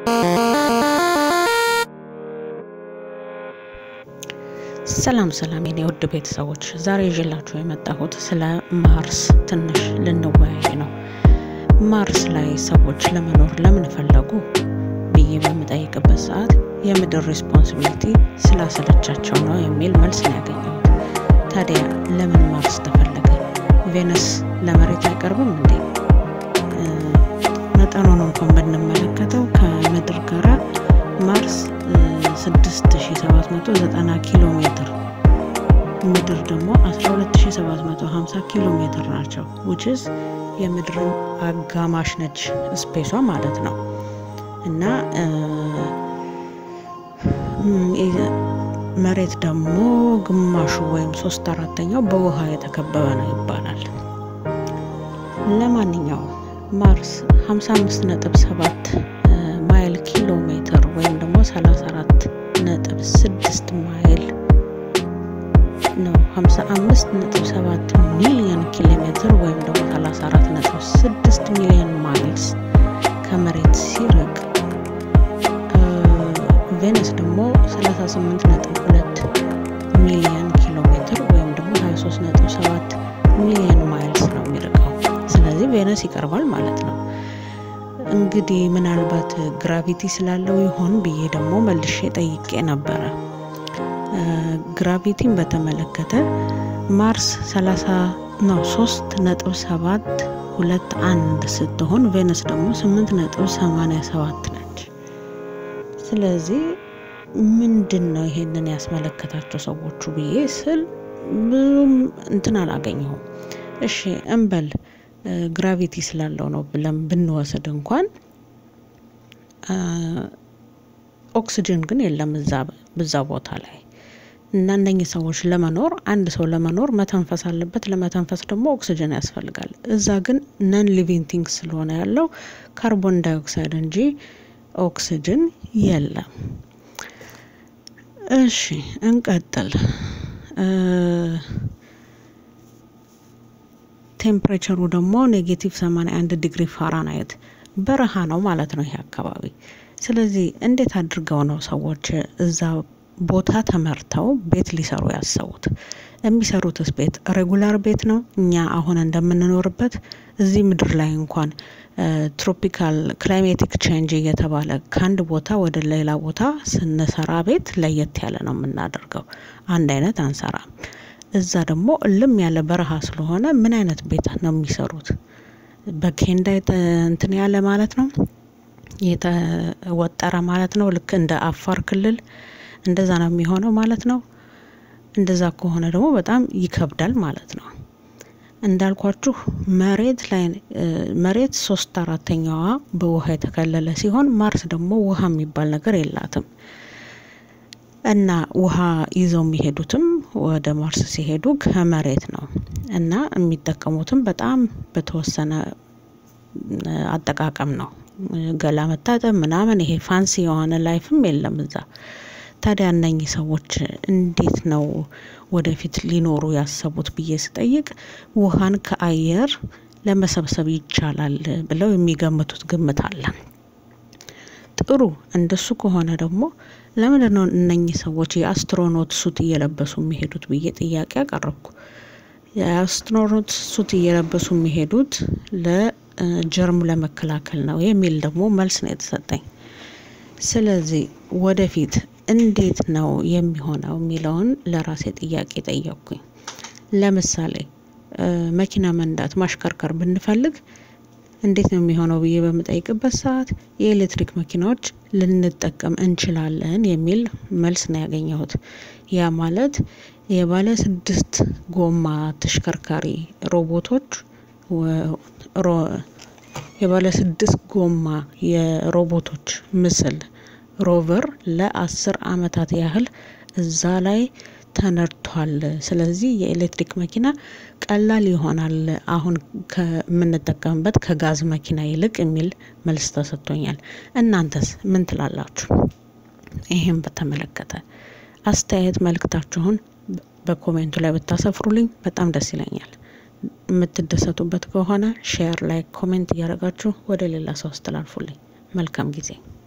ሰላም ሰላም የኔ ውድ ቤተሰቦች፣ ዛሬ ይዤላችሁ የመጣሁት ስለ ማርስ ትንሽ ልንወያይ ነው። ማርስ ላይ ሰዎች ለመኖር ለምን ፈለጉ ብዬ በምጠይቅበት ሰዓት የምድር ሪስፖንሲቢሊቲ ስላሰለቻቸው ነው የሚል መልስ ነው ያገኘሁት። ታዲያ ለምን ማርስ ተፈለገ? ቬነስ ለመሬት አይቀርብም እንዴ? መጠኑን እንኳን ብንመለከተው ከምድር ጋራ ማርስ 6790 ኪሎ ሜትር ምድር ደግሞ 12750 ኪሎ ሜትር ናቸው። ውችስ የምድርን አጋማሽ ነች ስፔሷ ማለት ነው። እና መሬት ደግሞ ግማሹ ወይም ሶስት አራተኛው በውሃ የተከበበ ነው ይባላል። ለማንኛውም ማርስ 55 ነጥብ 7 ማይል ኪሎ ሜትር ወይም ደግሞ 34 ነጥብ 6 ማይል ነው። 55 ነጥብ 7 ሚሊዮን ኪሎ ሜትር ወይም ደግሞ 34 ነጥብ 6 ሚሊዮን ማይልስ ከመሬት ሲርቅ ቬነስ ደግሞ 38 ነጥብ 2 ሚሊዮን ኪሎ ሜትር ወይም ደግሞ 23 ነጥብ 7 ሚሊዮን ማይልስ ነው የሚርቀው። ስለዚህ ቬነስ ይቀርባል ማለት ነው። እንግዲህ ምናልባት ግራቪቲ ስላለው ይሆን ብዬ ደግሞ መልሼ ጠይቄ ነበረ። ግራቪቲን በተመለከተ ማርስ 30 ነው 3 ነጥብ 7 ሁለት አንድ ስትሆን ቬነስ ደግሞ 8 ነጥብ 87 ነች። ስለዚህ ምንድን ነው ይሄንን ያስመለከታቸው ሰዎቹ ብዬ ስል ብዙም እንትን አላገኘሁም። እሺ እንበል ግራቪቲ ስላለው ነው ብለን ብንወስድ እንኳን ኦክስጅን ግን የለም እዛ ቦታ ላይ እና እነኚህ ሰዎች ለመኖር አንድ ሰው ለመኖር መተንፈስ አለበት። ለመተንፈስ ደግሞ ኦክስጅን ያስፈልጋል። እዛ ግን ነን ሊቪንግ ቲንግ ስለሆነ ያለው ካርቦን ዳይኦክሳይድ እንጂ ኦክስጅን የለም። እሺ እንቀጥል። ቴምፕሬቸሩ ደግሞ ኔጌቲቭ 81 ዲግሪ ፋራናይት በረሃ ነው ማለት ነው ይሄ አካባቢ። ስለዚህ እንዴት አድርገው ነው ሰዎች እዛ ቦታ ተመርተው ቤት ሊሰሩ ያሰቡት? የሚሰሩትስ ቤት ሬጉላር ቤት ነው? እኛ አሁን እንደምንኖርበት እዚህ ምድር ላይ እንኳን ትሮፒካል ክላይሜቲክ ቼንጅ እየተባለ ከአንድ ቦታ ወደ ሌላ ቦታ ስንሰራ ቤት ለየት ያለ ነው የምናደርገው። አንድ አይነት አንሰራም። እዛ ደግሞ እልም ያለ በረሃ ስለሆነ ምን አይነት ቤት ነው የሚሰሩት? በኬንዳ እንትን ያለ ማለት ነው የተወጠረ ማለት ነው። ልክ እንደ አፋር ክልል እንደዛ ነው የሚሆነው ማለት ነው። እንደዛ ከሆነ ደግሞ በጣም ይከብዳል ማለት ነው። እንዳልኳችሁ መሬት ላይ መሬት ሶስት አራተኛዋ በውሃ የተከለለ ሲሆን ማርስ ደግሞ ውሃ የሚባል ነገር የላትም። እና ውሃ ይዘው የሚሄዱትም ወደ ማርስ ሲሄዱ ከመሬት ነው እና የሚጠቀሙትም በጣም በተወሰነ አጠቃቀም ነው። ገላ መታጠብ ምናምን ይሄ ፋንሲ የሆነ ላይፍም የለም እዛ። ታዲያ እነኚህ ሰዎች እንዴት ነው ወደፊት ሊኖሩ ያሰቡት ብዬ ስጠይቅ ውሃን ከአየር ለመሰብሰብ ይቻላል ብለው የሚገምቱት ግምት አለ። ጥሩ እንደሱ ከሆነ ደግሞ ለምንድን ነው እነኚህ ሰዎች የአስትሮኖት ሱት እየለበሱ የሚሄዱት ብዬ ጥያቄ አቀረብኩ። የአስትሮኖት ሱት እየለበሱ የሚሄዱት ለጀርም ለመከላከል ነው የሚል ደግሞ መልስ ነው የተሰጠኝ። ስለዚህ ወደፊት እንዴት ነው የሚሆነው የሚለውን ለራሴ ጥያቄ ጠየቅኩኝ። ለምሳሌ መኪና መንዳት ማሽከርከር ብንፈልግ እንዴት ነው የሚሆነው ብዬ በምጠይቅበት ሰዓት የኤሌክትሪክ መኪናዎች ልንጠቀም እንችላለን የሚል መልስ ነው ያገኘሁት። ያ ማለት የባለ ስድስት ጎማ ተሽከርካሪ ሮቦቶች የባለ ስድስት ጎማ የሮቦቶች ምስል ሮቨር ለአስር አመታት ያህል እዛ ላይ ተነድቷል። ስለዚህ የኤሌክትሪክ መኪና ቀላል ይሆናል አሁን ከምንጠቀምበት ከጋዝ መኪና ይልቅ የሚል መልስ ተሰጥቶኛል። እናንተስ ምን ትላላችሁ? ይህም በተመለከተ አስተያየት መልእክታችሁን በኮሜንቱ ላይ ብታሰፍሩልኝ በጣም ደስ ይለኛል። የምትደሰቱበት ከሆነ ሼር፣ ላይክ፣ ኮሜንት እያደረጋችሁ ወደ ሌላ ሰው አስተላልፉልኝ። መልካም ጊዜ